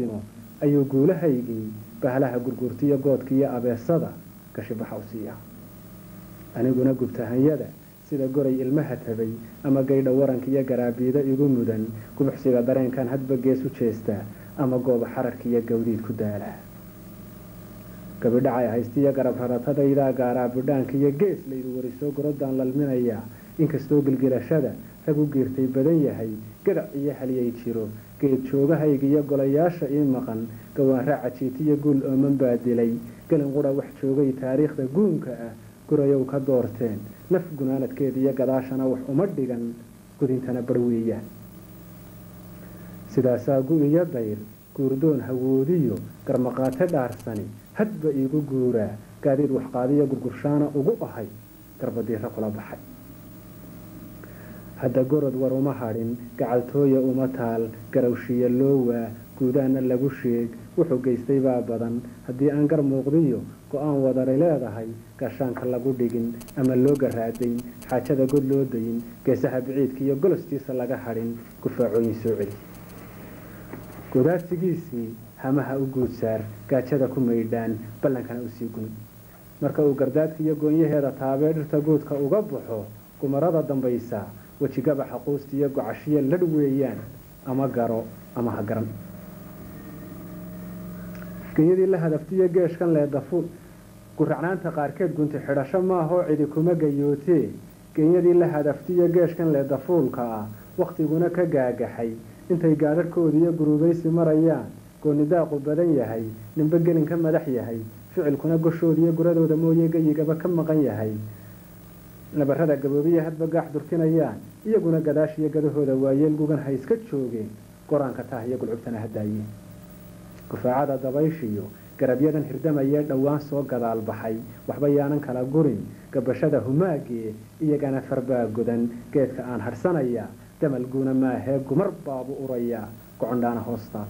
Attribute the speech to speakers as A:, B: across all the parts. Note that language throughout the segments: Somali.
A: sino ayuu guulahaygii bahlaha gurgurtiyo goodkiiyo abeesada gashibaxa u siiya aniguna gubtahanyada sida goray ilmaha tabay ama gaydha waranka iyo garaabiida igu mudan gubuxsiga dareenkan hadba gees u jeestaa ama gooba xararka iyo gawdiid ku daala gabidhacay haystiyo garab raratadaydaa gaaraa bidhaanka iyo gees laydu warisoo gorodaan lalminayaa inkastoo gilgilashada rag u giirtay badan yahay gadac iyo haliyay jiro geed joogahayga iyo golayaasha ii maqan gawaanraaca jiitiyo guul ooman baa dilay gelin qura wax joogay taariikhda guunka ah gurayow ka doorteen naf gunaanadkeeda iyo gadaashana wax uma dhigan gudintana barweeya sidaasaa gu iyo dayr guurdoon hawoodiyo garmaqaate dhaarsani hadba iigu guuraa gaadiid waxqaadiyo gurgurshaana ugu ahay garbadiira kula baxay hadda gorod war uma hadhin gacaltooya uma taal garawshiya loo waa guudaana lagu sheeg wuxuu geystay baa badan haddii aan gar muuqdiyo go-aan wadari leedahay gaashaanka lagu dhigin ama loo garaadayn xaajada god loo dayin geesaha biciidka iyo golostiisa laga hadhin gufaacooyin soo celi godaadsigiisii hamaha u guudsaar gaajada ku maydhaan ballankana usii gun marka uu gardaadka iyo goonyaheeda taabee dhirta guudka uga baxo gumarada dambaysa wejigabaxa quusta iyo gocashiya ladh weeyaan ama garo ama ha garan genyadii la hadaftiyo geeshkan leedafu guracnaanta qaarkeed gunti xidhasho maahoo cidi kuma gayootee genyadii la hadaftiyo geeshkan leedafuulka ah wakhtiguna ka gaagaxay intay gaadharhkoodiiyo guruubaysi marayaan goonidaaqu badan yahay ninbe gelin ka madax yahay ficilkuna goshoodiiyo guradooda mooye gayigaba ka maqan yahay nabarada gaboobiya hadba gaax durkinayaan iyaguna gadaashiyo gadahooda waayeel gugan ha iska joogeen goraanka tah iyo gulcubtana hadaayeen gufaacada dabayshiyo garabyadan hirdamayee dhowaan soo gadaal baxay waxba yaanan kala gurin gabashada humaagee iyagana farbaa godan geedka aan hadhsanaya damalguuna maahee gumar baabu urayaa gocondhaana hoostaal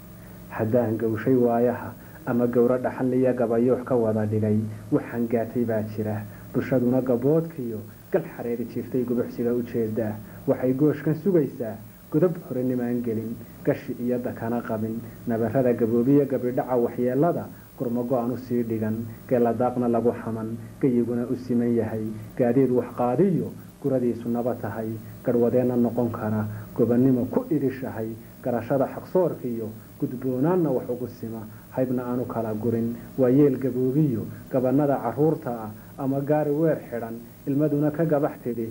A: haddaan gawshay waayaha ama gowro dhaxanliya gabayoox ka wada dhigay waxaan gaatay baa jira bulshaduna gaboodkiyo gal xareeri jiirtay gubuxsiga u jeedaa waxay gooshkan sugaysaa godob horenimaan gelin gashi iyo dakana qabin nabarada gaboobiya gabidhaca waxyeelada gurmago-an usii dhigan geeladaaqna lagu xaman gayiguna u siman yahay gaadiid waxqaadiyo guradiisu naba tahay garhwadeenna noqon kara gobannimo ku idhishahay garashada xaqsoorkiiyo gudboonaanna wax ugu sima haybna aanu kala gurin waa yeel gaboobiyo gabanada caruurta ah ama gaari weer xidhan ilmaduna ka gabax tidhi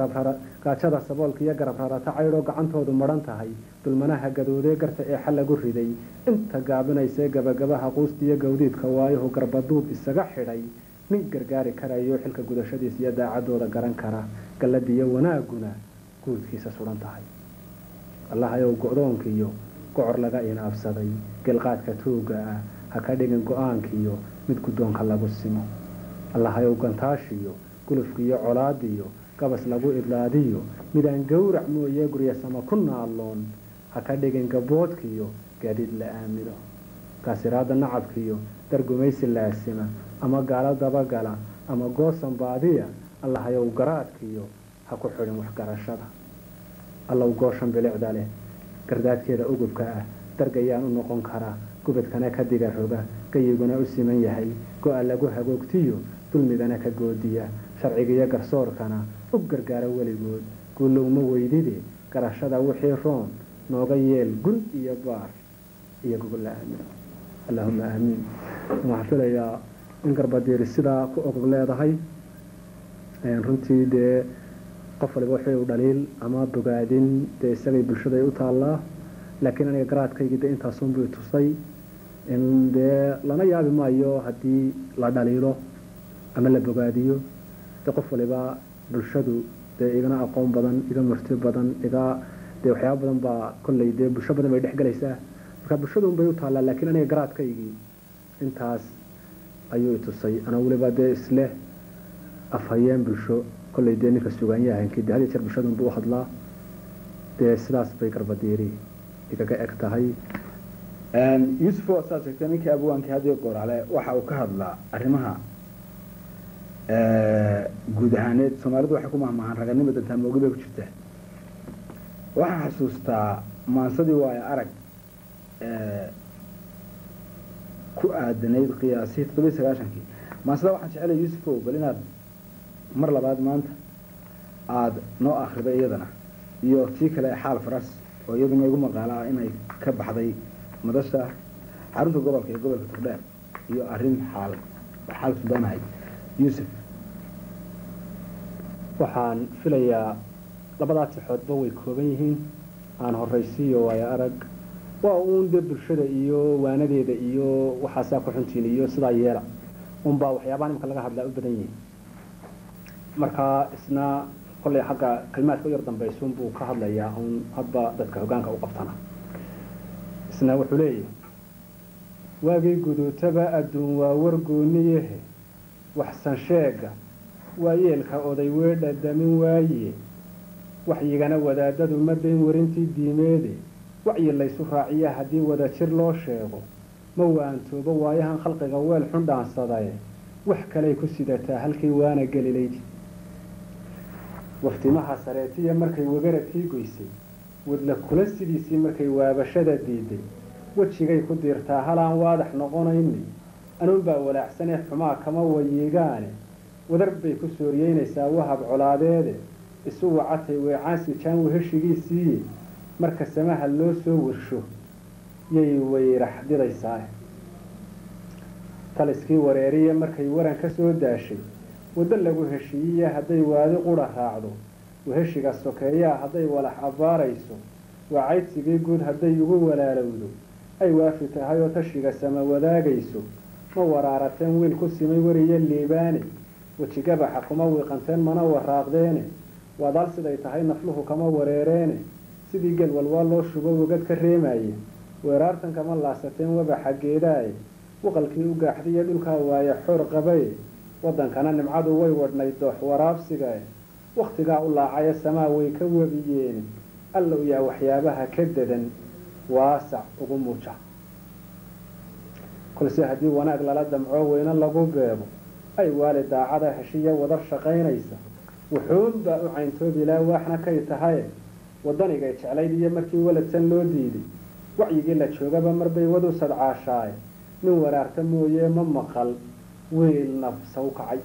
A: gaajada saboolka iyo garab rarata caydhoo gacantoodu madhan tahay dulmanaha gadoodee garta ee xal lagu riday inta gaabinaysee gabagabaha quusta iyo gawdiidka waayahu garbaduub isaga xidhay nin gargaari karayo xilka gudashadiisa iyo daacadooda garan kara galladiyo wanaaguna guudkiisa sudan tahay allahayow go-doonkiiyo gocor laga inaabsaday gelqaadka tuuga ah ha ka dhigin go-aankiiyo mid guddoonka lagu simo allahayow gantaashiyo gulufkiiyo colaadiyo gabas lagu idlaadiyo midaan gowrac mooyee guryasama ku naalloon ha ka dhigin gaboodkiyo gaadiid la aamino kaasiraada nacabkiyo dargumaysi laasima ama gaalo dabagala ama goosan baadiya allahayow garaadkiyo ha ku xidhin waxgarashada allow gooshan bilicda leh gardaadkeeda ugubka ah dargayaan u noqon karaa gubadkana ka diga roga gayiguna u siman yahay go-a lagu hagoogtiyo dulmigana ka goodiya sharcigiyo garsoorkana u gargaaro weligood guulowma weydide garashada wixii roon nooga yeel gun iyo baar iyo gogol la aamino allaahuma aamiin waxaan filayaa in garbadiiri sidaa ku ogog leedahay runtii dee qof waliba wuxuu dhaliil ama bogaadin dee isagay bulshada u taallaa laakiin aniga garaadkaygii de intaasunbuu tusay in dee lana yaabi maayo haddii la dhaliilo ama la bogaadiyo de qof waliba bulshadu dee igana aqoon badan iga marti badan iga dee waxyaaba badan baa kolley dee bulsho badan bay dhex gelaysaa marka bulshadun bay u taallaa laakiin aniga garaadkaygii intaas ayuu itusay anaa weliba dee isleh afhayeen bulsho kolley dee ninka sugaanyahankii de hadiya jeer bulshadun buu u hadlaa dee sidaas bay garbadiiri igaga eg tahay
B: yuusuf oo saad sheegtay ninkii abwaankii hadiyo goorale waxa uu ka hadlaa arrimaha guud ahaaneed soomaalidu waxay ku mahmahaan raganimo dantaa moogi bay ku jirtaa waxaan xasuustaa maansadii waayo arag ku aadanayd qiyaasii toddobiyi sagaashankii maasada waxaan jecelay yuusufow bal inaad mar labaad maanta aada noo akrida iyadana iyo tii kale xaal faras oo iyaduna igu maqaala ah inay ka baxday madasha xarunta gobolka iyo gobolka togdheer iyo arrin xaal xaal sudanahay yuusuf
A: waxaan filayaa labadaa tixoodba way kooban yihiin aan horaysiiyo waayo arag waa uun dee bulshada iyo waanadeeda iyo waxaasaa ku xuntiin iyo sidaa yeela unbaa waxyaabaha nimka laga hadlaa u badan yihiin markaa isna kollay xagga kalimaadka u yar dambaysuun buu ka hadlayaa un hadba dadka hoggaanka u qabtana isna wuxuu leeyahay waagii guduutaba adduun waa wargooniyahe waxsan sheega waa yeelka oday weedha damin waaye waxyigana wadaadadu ma dayn warintii diimeede wacyi laysu raaciya haddii wada jir loo sheego ma waantoobo waayahan khalqiga weel xun dhaansadae wax kaley ku sidataa halkii waana gelilayd waftimaha sareetiya markay wagaradkii goysay wadla kula sidiisii markay waabashada diiday wejigay ku diirtaa halaan waadax noqonayni anuunbaa walaacsanee xumaa kama wayigaane wadar bay ku sooriyeynaysaa wahab colaadeede isu wacatay weecaansi jaan weheshigiisiiye marka samaha loo soo warsho yay weyrax didaysaa taliskii wareeriya markay waran ka soo daashay waddo lagu heshiiyiya hadday waadi qura raacdo weheshiga sokeeyaa hadday walax abbaarayso wacaydsigii guud hadday ugu walaalowdo ay waafi tahay oo tashiga sama wadaagayso ma waraarateen wiil ku simay weriyo liibaane wejigabaxa kuma wiiqanteen mana waraaqdeene wadaal siday tahay nafluhu kama wareereene sidii gel walwaa loo shubo wagad ka reemaye weeraartan kama laasateen wabaxa geedaaye waqalkii u gaaxdiyo dhulkaa waaye xoor qabaye waddankana nimcadu way wadhnayd doox waraabsigae wakhtigaa u laacayo samaa way ka webiyeen allow yaa waxyaabaha ka dadan waasac ugu muuja kolse haddii wanaag lala damco weyne lagu beebo ay waali daacada heshiya wadar shaqaynaysa wuxuunbaa u cayntoobilaa waaxna kay tahaye waddanigay jeclayd iyo markii waladsan loo diiday wacyigii la joogaba marbay wadu sadcaashaaye nin waraarta mooye ma maqal wiil nafsa u kacay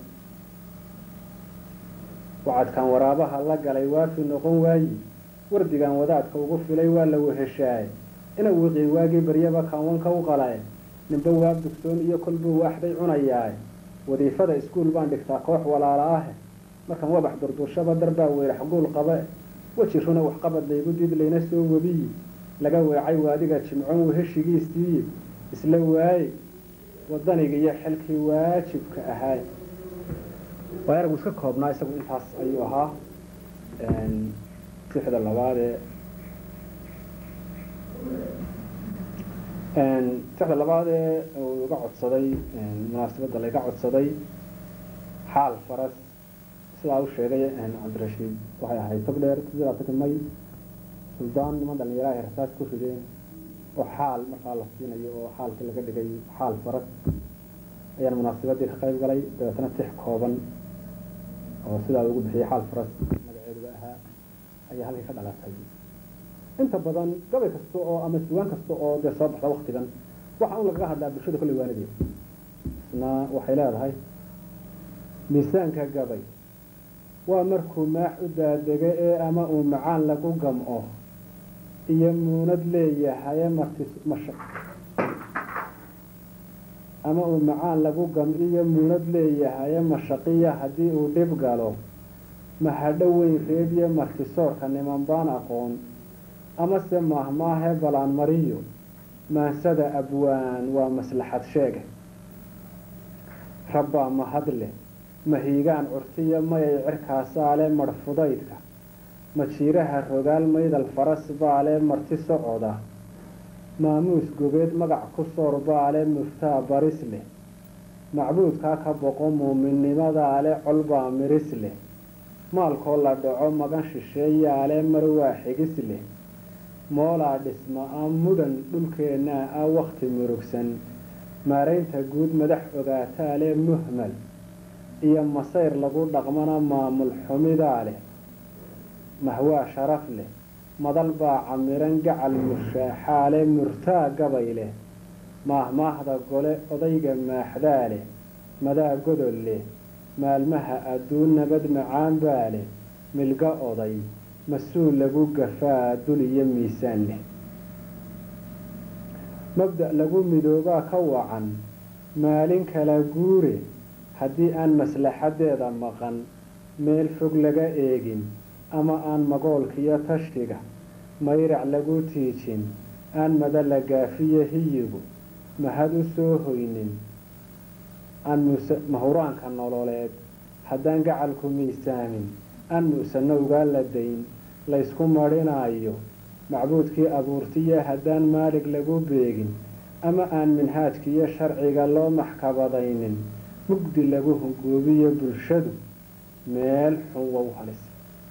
A: wacadkan waraabaha la galay waafi noqon waayi wardigan wadaadka ugu filay waa la weheshaaye ina wiqii waagii baryaba kaanwanka u qalae ninba waab dugsoon iyo kolbuu waaxday cunayaaye wadiifada iskuul baan dhigtaa koox walaala ahe markan wabax durduurshaba darbaa weyrax guul qabe weji runa waxqabad laygu did layna soo webiyi laga weecay waadiga jimcoon weheshigiisiiye isla waaye wadaniga iyo xilkii waajibka ahaay waa aragu iska koobnaa isagu intaas ayuu ahaa sixda labaadee sixda labaadee uu iga codsaday munaasabadda layga codsaday xaal faras sidaa u sheegay cabdirashiid waxay ahayd tog dheer sidaasaka may suldaan niman dhalinyaraha ay rasaas ku rideen oo xaal markaa la siinayo oo xaalkii laga dhigay xaal faras ayaan munaasabadii ka qayb galay dabeetana tix kooban oo sidaa ugu bixiyay xaal faras magaceeduba ahaa ayaa halkii ka dhalatay inta badan gabay kasta oo ama sugaan kasta oo dee soo baxda waktigan waxaa un lagaga hadlaa bulshada kolley waanadeeda isna waxay leedahay miisaanka gabay waa markuu maax u daadego ee ama uu macaan lagu gamco iyo muunad leeyahaye martis masha ama uu macaan lagu gamciyo muunad leeyahaye mashaqiya haddii uu dhib galo mahadho weyn reebiye martisoorka niman baan aqoon amase maahmaahe balaan mariyo maansada abwaan waa maslaxad sheege rabbaa mahadleh mahiigaan curtiya mayay cirkaasaale marhfudaydka majiiraha rogaal maydal faras baale marti socoda maamuus gobeed magac ku soor baale muftaa baris leh macbuudkaa ka boqo muuminnimadaa colbaa miris leh maalkoo la dhaco magan shisheeyaale mar waa xigis leh moolaa dhisma a mudhan dhulkeennaa ah wakhti murugsan maaraynta guud madax ogaataale muhmal iyo masayr lagu dhaqmana maamul xumidaa leh mahwaa sharaf leh madal baa camiran gacal mushaaxaale murtaa gabay leh maahmaahda gole odayga maaxdaa leh madaa godol leh maalmaha adduun nabad macaan baa leh milga oday mas-uul lagu gafaa dul iyo miisaan leh mabda' lagu midoobaa ka wacan maalin kala guure haddii aan maslaxadeeda maqan meel fog laga eegin ama aan magoolkiyo tashiga mayrac lagu tiijin aan mada la gaafiyo hiyigu mahad u soo hoynin aan muse mahuraanka nololeed haddaan gacalku miisaamin aan mu'sano ugaa la dayn laysku madhinaayo macbuudkii abuurtiya haddaan maalig lagu beegin ama aan minhaajkiiyo sharciga loo maxkabadaynin mugdi lagu hungoobiyo bulshadu meel xun wow halis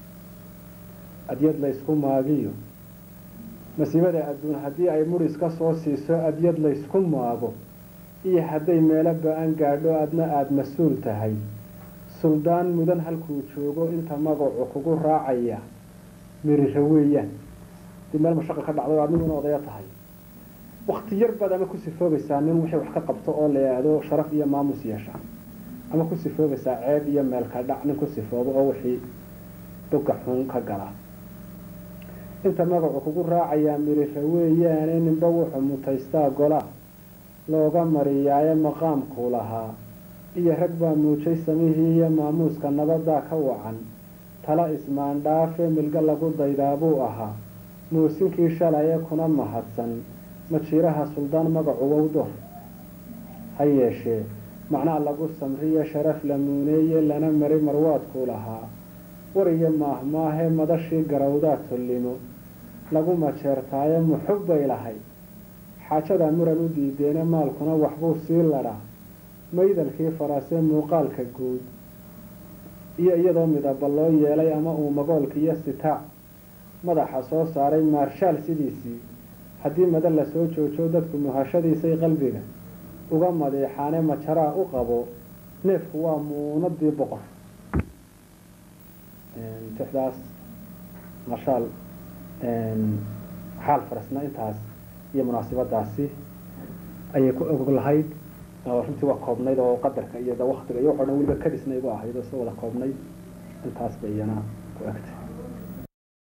A: adyad laysku maagiyo masiibada adduun haddii ay muris ka soo siiso adyad laysku maago iyo hadday meelo ba-an gaadho adna aada mas-uul tahay suldaan mudan halkuu joogo inta magacu kugu raacaya miriro weeyaan dii meel mashaqa ka dhacday adniguna odaya tahay wakti yar baad ama ku sifoobaysaa nin wixii wax ka qabto oo la yidhaahdo sharaf iyo maamus yeesha ama ku sifoobaysaa ceeb iyo meelka dhac nin ku sifoobo oo wixii boga xun ka gala inta magacu kugu raacayaa miriro weeyaane ninba wuxuu mutaystaa golaa looga mariyaaye maqaamkuu lahaa iyo rag baa muujay samihii iyo maamuuska nabadaa ka wacan tala ismaandhaafe milgo lagu daydaa buu ahaa muusinkii shalaye kuna mahadsan majiiraha suldaan magacu wowdo ha yeeshee macnaa lagu samriyo sharaf la muuneeye lana mari marwaadkuu lahaa war iyo maahmaahe madashii garawdaa tullimo lagu majeertaaye muxub bay lahayd xaajadaa muran u diideene maalkuna waxbuu sii ladhaa maydalkii faraasee muuqaalka guud iyo iyadoo midaba loo yeelay ama uu magoolkiiyo sitaac madaxa soo saaray maarshaal sidiisii haddii mada la soo joojo dadku muhashadiisay qalbiga uga madiixaane majaraa u qabo neefku waa muunadii boqor tixdaas marshaal xaal farasna intaas iyo munaasibadaasi ayay ku og lahayd oo runtii waa koobnayd oo qadarka iyo waktiga iyo waxo dhan weliba kadisna igu ahayd oo soo wada koobnayd intaas bay iyana ku egtay